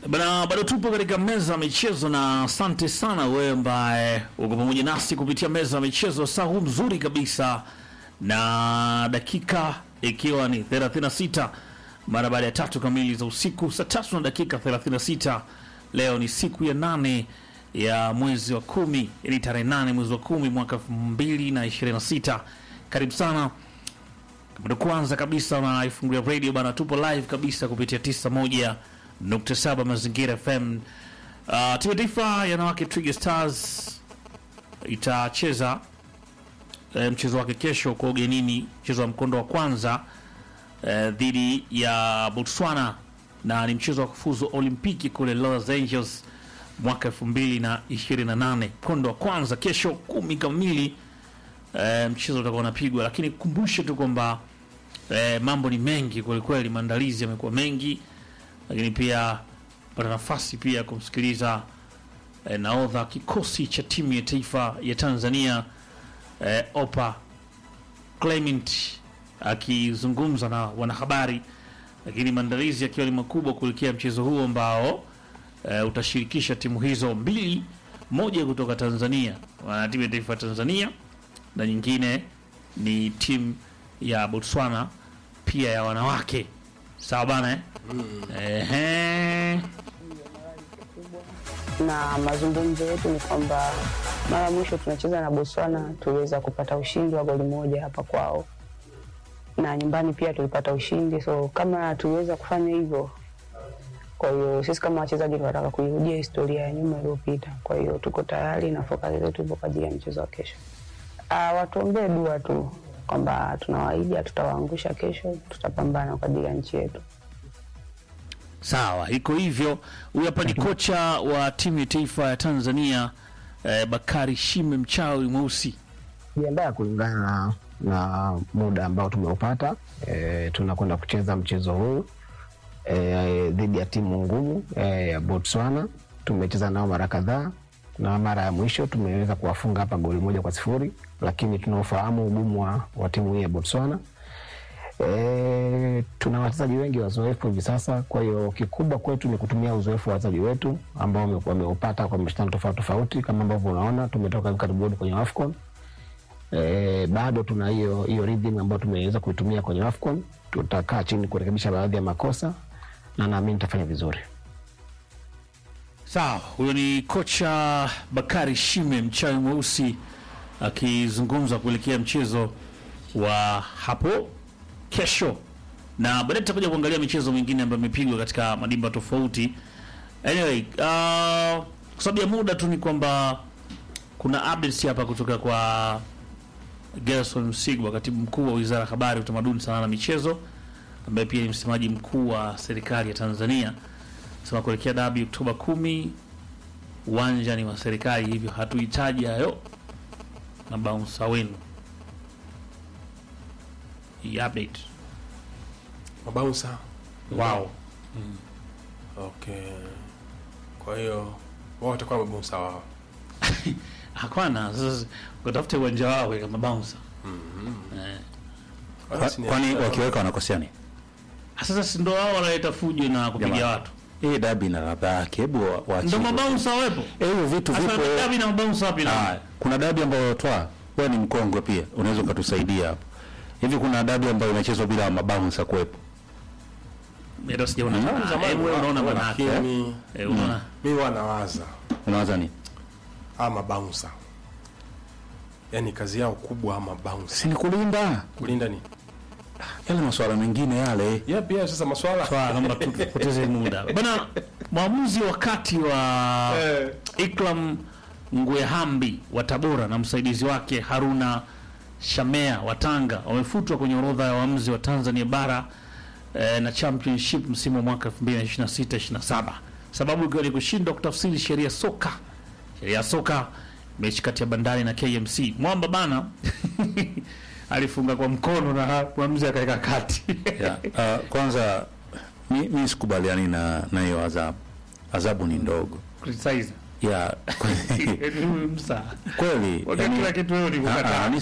Bana, bado tupo katika meza ya michezo na asante sana wewe ambaye uko pamoja nasi kupitia meza ya michezo saa huu mzuri kabisa, na dakika ikiwa ni 36 mara baada ya tatu kamili za usiku, saa tatu na dakika 36. Leo ni siku ya nane ya mwezi wa kumi, ili tarehe nane mwezi wa kumi mwaka 2026. Karibu sana ndo kwanza kabisa unaifungulia radio bana, tupo live kabisa kupitia 91.7 Mazingira FM. Uh, timu ya taifa ya wanawake Twiga Stars itacheza eh, mchezo wake kesho kwa ugenini, mchezo wa mkondo wa kwanza eh, dhidi ya Botswana na ni mchezo wa kufuzu Olimpiki kule Los Angeles mwaka 2028. Mkondo wa kwanza kesho kumi kamili e, mchezo utakuwa unapigwa, lakini kumbushe tu kwamba e, mambo ni mengi kwelikweli, maandalizi yamekuwa mengi, lakini pia pata nafasi pia ya kumsikiliza e, naodha kikosi cha timu ya taifa ya Tanzania e, Opa Clement akizungumza na wanahabari, lakini maandalizi yakiwa ni makubwa kuelekea mchezo huo ambao e, utashirikisha timu hizo mbili, moja kutoka Tanzania, wana timu ya taifa ya Tanzania na nyingine ni timu ya Botswana pia ya wanawake. Sawa bana eh? Ehe. na mazungumzo yetu ni kwamba mara ya mwisho tunacheza na Botswana tuliweza kupata ushindi wa goli moja hapa kwao, na nyumbani pia tulipata ushindi, so kama tuliweza kufanya hivyo, kwa hiyo sisi kama wachezaji tunataka kuirudia historia ya nyuma iliyopita. Kwa hiyo tuko tayari na fokasi zetu ipo kwa ajili ya mchezo wa kesho. Ah, watuombee dua tu kwamba tunawaahidi hatutawaangusha kesho, tutapambana kwa ajili ya nchi yetu. Sawa, iko hivyo. Huyu hapa ni kocha wa timu ya taifa ya Tanzania eh, Bakari Shime Mchawi Mweusi. jiandaa kulingana na, na muda ambao tumeupata. E, tunakwenda kucheza mchezo huu e, dhidi ya timu ngumu e, ya Botswana. Tumecheza nao mara kadhaa na mara ya mwisho tumeweza kuwafunga hapa goli moja kwa sifuri, lakini tunaofahamu ugumu wa, wa timu hii ya Botswana. E, tuna wachezaji wengi wazoefu hivi sasa, kwa hiyo kikubwa kwetu ni kutumia uzoefu wa wachezaji wetu ambao wame- wameupata kwa mashindano tofauti tofauti, kama ambavyo unaona tumetoka hivi karibuni kwenye AFCON e, bado tuna hiyo hiyo rhythm ambayo tumeweza kuitumia kwenye AFCON. Tutakaa chini kurekebisha baadhi ya makosa na naamini tutafanya vizuri. Sawa, huyo ni kocha Bakari Shime Mchawi Mweusi akizungumza kuelekea mchezo wa hapo kesho, na baadaye tutakuja kuangalia michezo mingine ambayo imepigwa katika madimba tofauti. Anyway, uh, kwa sababu ya muda tu ni kwamba kuna updates hapa kutoka kwa Gerson Msigwa, katibu mkuu wa Wizara ya Habari, Utamaduni, Sanaa na Michezo, ambaye pia ni msemaji mkuu wa serikali ya Tanzania sema kuelekea dabi Oktoba kumi, uwanja ni wa serikali, hivyo hatuhitaji hayo mabaunsa wenu. Hii update mabaunsa wao okay kwa hiyo wao watakuwa mabaunsa wao hapana. Sasa watafute uwanja wao weka mabaunsa eh. Basi ni- kwani wakiweka wanakosea nini? Sasa si ndo wao wanaleta fujo na kupiga Jamani. watu, Hii dabi na ladha yake, hebu wa- ndo waachie. mabaunsa wawepo. Eh, hivyo vitu Sasa vipo. dabi na mabaunsa wapi na Ah, kuna dabi ambayo twa wewe ni mkongwe pia, unaweza ukatusaidia hapo. Hivi kuna dabi ambayo inachezwa bila mabouncer kuwepo? ndio sijaona. Mm. Ah, Zamani eh, wewe unaona wa- manake lakini eh, unaona mi wanawaza Unawaza nini? ama mabaunsa yaani kazi yao kubwa ama bounce Si ni kulinda kulinda ni yale masuala mengine yale. yeah, pia sasa maswala Sawa, naomba tupoteze muda bana. Mwamuzi wakati wa Eh. Ikram Ngwehambi wa Tabora na msaidizi wake Haruna Shamea wa Tanga wamefutwa kwenye orodha ya waamuzi wa Tanzania bara eh, na championship msimu wa mwaka 2026-27 sababu ikiwa ni kushindwa kutafsiri sheria soka sheria ya soka mechi kati ya Bandari na KMC. Mwamba bana alifunga kwa mkono na mwamuzi akaweka kati Yeah. Uh, kwanza mi, mi sikubaliani na na hiyo adhabu. Adhabu ni ndogo. criticize Yeah. msa Kweli. Wakati yani- kila kitu wewe ni Ah, kukataa. ah,